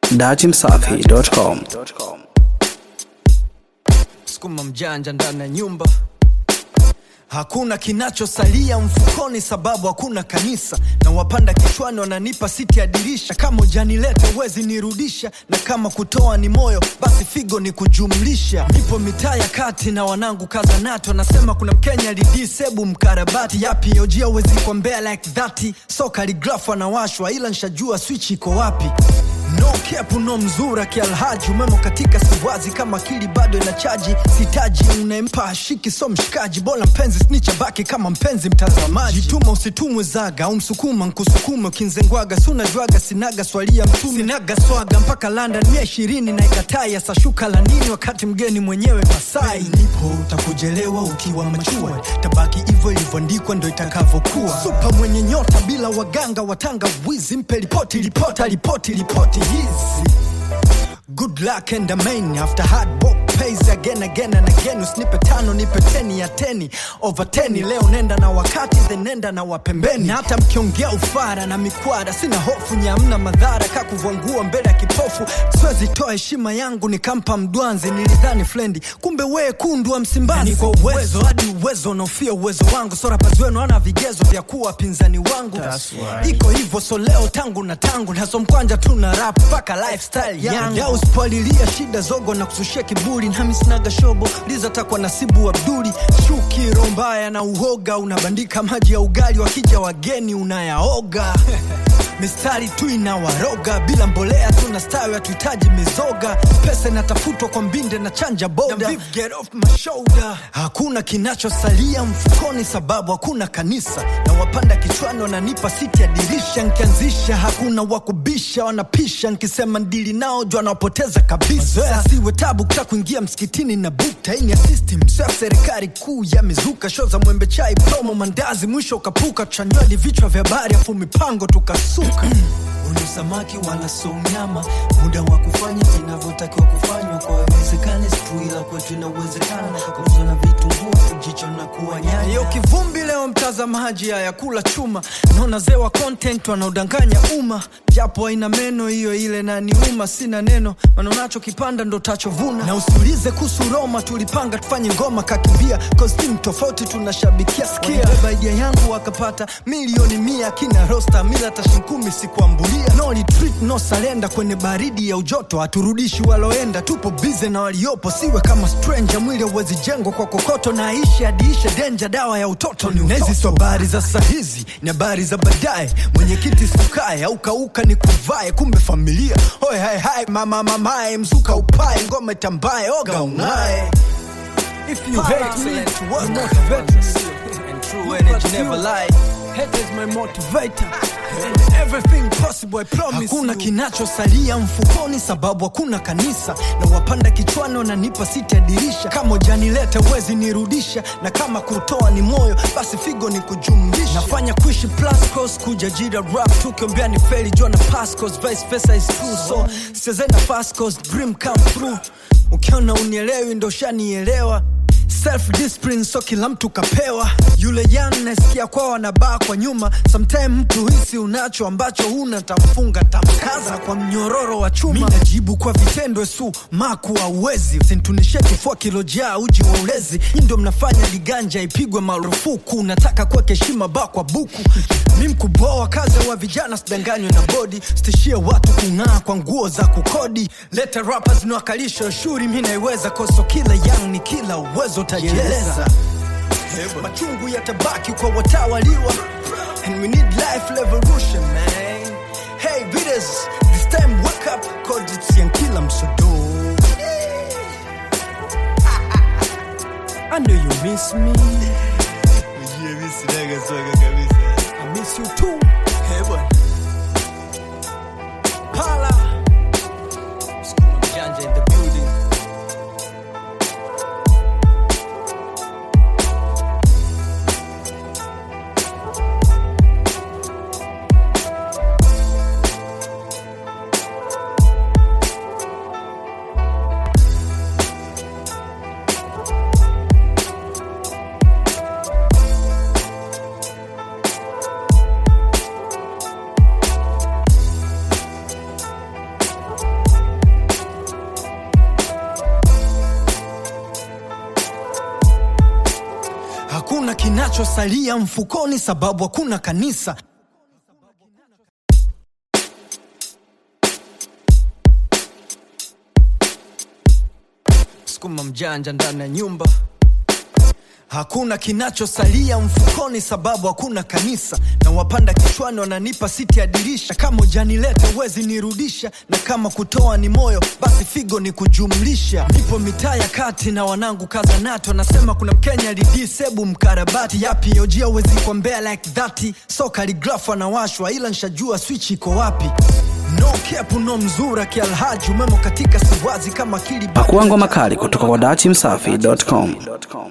datimsafi.com. sukuma mjanja ndani ya nyumba hakuna kinachosalia mfukoni sababu hakuna kanisa na wapanda kichwani wananipa siti ya dirisha kama ujanileta uwezi nirudisha na kama kutoa ni moyo basi figo ni kujumlisha nipo mitaa ya kati na wanangu kaza nato nasema kuna mkenya lidisebu mkarabati yapi ojia uwezi kwa mbea like dhati so kaligrafu anawashwa ila nshajua swichi iko wapi no kepu no mzura kialhaji umemo katika siwazi kama akili bado ina chaji sitaji unaempa ashiki so mshikaji bora mpenzi snicha baki kama mpenzi mtazamaji jituma usitumwe zaga au msukuma nkusukume ukinzengwaga sunajwaga sinaga swalia mtume sinaga swaga mpaka london mia ishirini na ikatai asashuka la nini wakati mgeni mwenyewe masai nipo utakujelewa ukiwa machua tabaki hivyo ilivyoandikwa ndo itakavyokuwa supa mwenye nyota bila waganga watanga wizi mpe ripoti ripota ripoti ripoti hizi good luck and amen after hard work pays again again and again usinipe tano nipe teni ya teni over teni leo nenda na wakati then nenda na wapembeni na hata mkiongea ufara na mikwara sina hofu nyamna madhara kakuvwangua mbele ya kipofu siwezi toa heshima yangu nikampa mdwanzi nilidhani flendi kumbe wee kundwa msimbazi ni kwa uwezo hadi uwezo unaofia uwezo wangu sorapazi wenu ana vigezo vya kuwa wapinzani wangu iko hivyo so leo tangu na tangu naso mkwanja tu na rap mpaka lifestyle yangu ya uspalilia shida zogo na kusushia kiburi nami sinaga shobo lizatakwa nasibu abduli shuki roho mbaya na uhoga unabandika maji ya ugali wakija wageni unayaoga mistari tu inawaroga bila mbolea tuna stawi hatuhitaji mizoga pesa inatafutwa kwa mbinde na chanja boda Get off my shoulder. hakuna kinachosalia mfukoni sababu hakuna kanisa na wapanda kichwani wananipa siti ya dirisha nkianzisha hakuna wakubisha wanapisha nkisema ndili nao jwa nawapoteza kabisa siwe tabu kuta kuingia msikitini na bukta ini ya system sio ya serikali kuu yamezuka sho za mwembe chai promo mandazi mwisho ukapuka tuchanywadi vichwa vya habari afu mipango tukasuka Uni samaki wala so nyama muda wa kufanya vinavyotakiwa kufanywa kwa wezekani siku ila kwetu inawezekana kuzo na vitunguu jicho na kuwa nyanya hiyo kivumbi leo mtazamaji haya kula chuma naona zewa content wanaodanganya umma japo haina meno hiyo ile na niuma sina neno maana unachokipanda ndo tachovuna na usiulize kuhusu roma tulipanga tufanye ngoma kakimbia kostim tofauti tunashabikia skia beba idea yangu wakapata milioni mia kina rosta mila tashinkumi sikuambulia no retreat no salenda kwenye baridi ya ujoto haturudishi waloenda tupo bize na waliopo siwe kama stranger mwili hauwezi jengwa kwa kokoto na aishi adiishe denja dawa ya utoto ni nezi so habari za sahizi ni habari za baadaye mwenyekiti sukae au kauka ni kuvae kumbe familia hoy hai hai mama mamae mzuka upae ngome tambaye oga unaye If you hate me, you motivate me. And true energy never lie. Hate is my motivator. And everything possible, I promise Hakuna kinachosalia mfukoni sababu hakuna kanisa na wapanda kichwani wananipa siti ya dirisha kama ujanileta uwezi nirudisha na kama kutoa ni moyo basi figo ni kujumlisha nafanya kuishi plus cause kuja jira rap tukiombea ni feli jua na pass cause vice versa is true so sichezenda fast cause dream come through ukiona unielewi ndo shanielewa self discipline so kila mtu kapewa yule yan nasikia kwao wanabaa kwa nyuma sometime mtu hisi unacho ambacho huna tamfunga tamkaza kwa mnyororo wa chuma mi najibu kwa vitendo su maku auwezi usintunishie kifua kilojaa uji wa ulezi hii ndo mnafanya liganja ipigwe marufuku nataka kuweka heshima ba kwa buku mi mkuboa kazi wa vijana sidanganywe na bodi stishie watu kung'aa kwa nguo za kukodi leta rappers niwakalisha shuri mi naiweza koso kila yang ni kila uwezo utajieleza machungu yatabaki kwa watawaliwa and we need life revolution man hey vidas this time wake up cause it's yankila msodo I know you miss me I miss you too hey boy Pala Skuma Janja in the building kinachosalia mfukoni sababu hakuna kanisa sukuma mjanja ndani ya nyumba Hakuna kinachosalia mfukoni sababu hakuna kanisa, na wapanda kichwani wananipa siti ya dirisha. Kama ujanileta uwezi nirudisha, na kama kutoa ni moyo, basi figo ni kujumlisha. Nipo mitaa ya kati na wanangu kaza nato, nasema kuna Mkenya lidisebu mkarabati yapi ojia uwezi kwa mbea like that, so kaligrafu anawashwa, ila nshajua switch iko wapi. No kepu no mzura kialhaji umemo katika siwazi kama kili Pakua ngoma kali kutoka kwa dachimsafi.com.